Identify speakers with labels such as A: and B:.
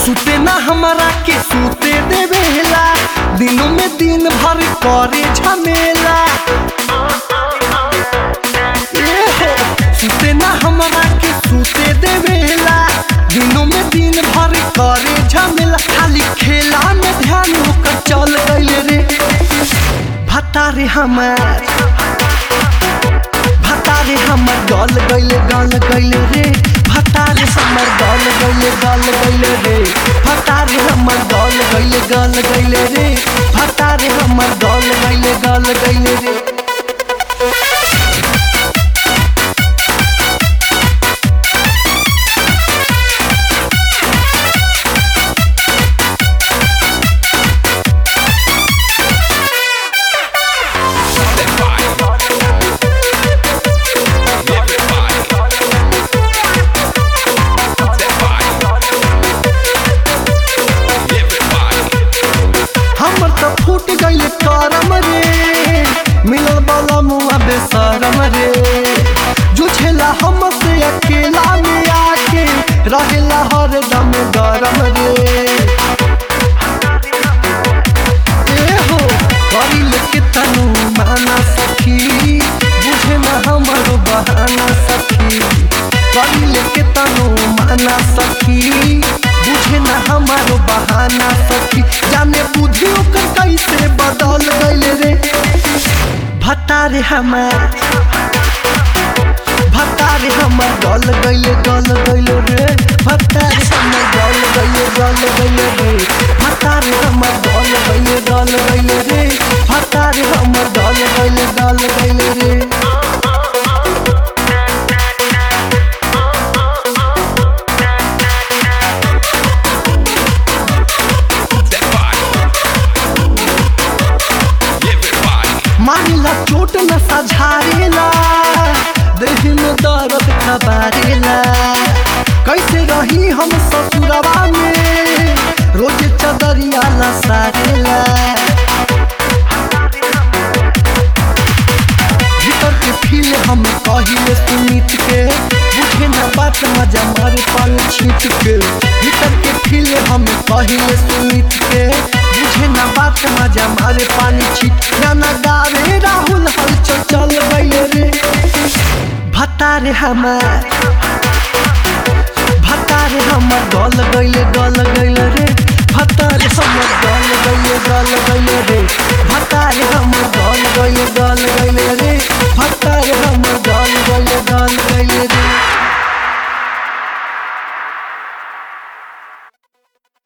A: सुते ना हमारा के सुते देवेला दिनों में दिन भर करे झमेला ए हो, सुते ना हमारा के सुते देवेला दिनों में दिन भर करे झमेला खाली खेला में ध्यान होकर चल गइल रे भतारे हमार भतारे हमर गल गइले गल गइले रे भतारे हमर गल गइले गल गइले रे भतारे हमर गल गइले गल गइले रे भतारे हमर गल गइले गल गइले रे हमर त फूट गइल करम रे मिलल वाला मुआ बेसरम रे जुझेला हमसे अकेला में आके रहेला हरदम गरम रे ए हो करिल के तनु माना सखी बुझे न हमर बहाना सखी करिल के तनु माना सखी बुझे न हमर बहाना सखी जाने बुद्धि ओकर कैसे बदल गइल रे भतारे हमार भतारे हमर गल गइले गल गइले रे भतारे हमर गल गइले गल गइले रे भतारे हमर गल गइले गल गइले रे भतारे हमर गल गइले गल गइले रे मानिला चोट न सझारेला देह में दर्द खबारेला कैसे रही हम ससुरवा में रोज चदरिया लसारेला भीतर के फील हम कहिले सुमित के बुझे न बात मजा मारे पाल छीट के भीतर के फील हम कहिले सुमित के बुझे न बात मजा मारे पानी छीट गाना गावे राहुल हलचल चल गइले रे भतारे हमार भतारे हमर गल गइले गल गइले रे भतारे हमर गल गइले गल गइले रे भतारे हम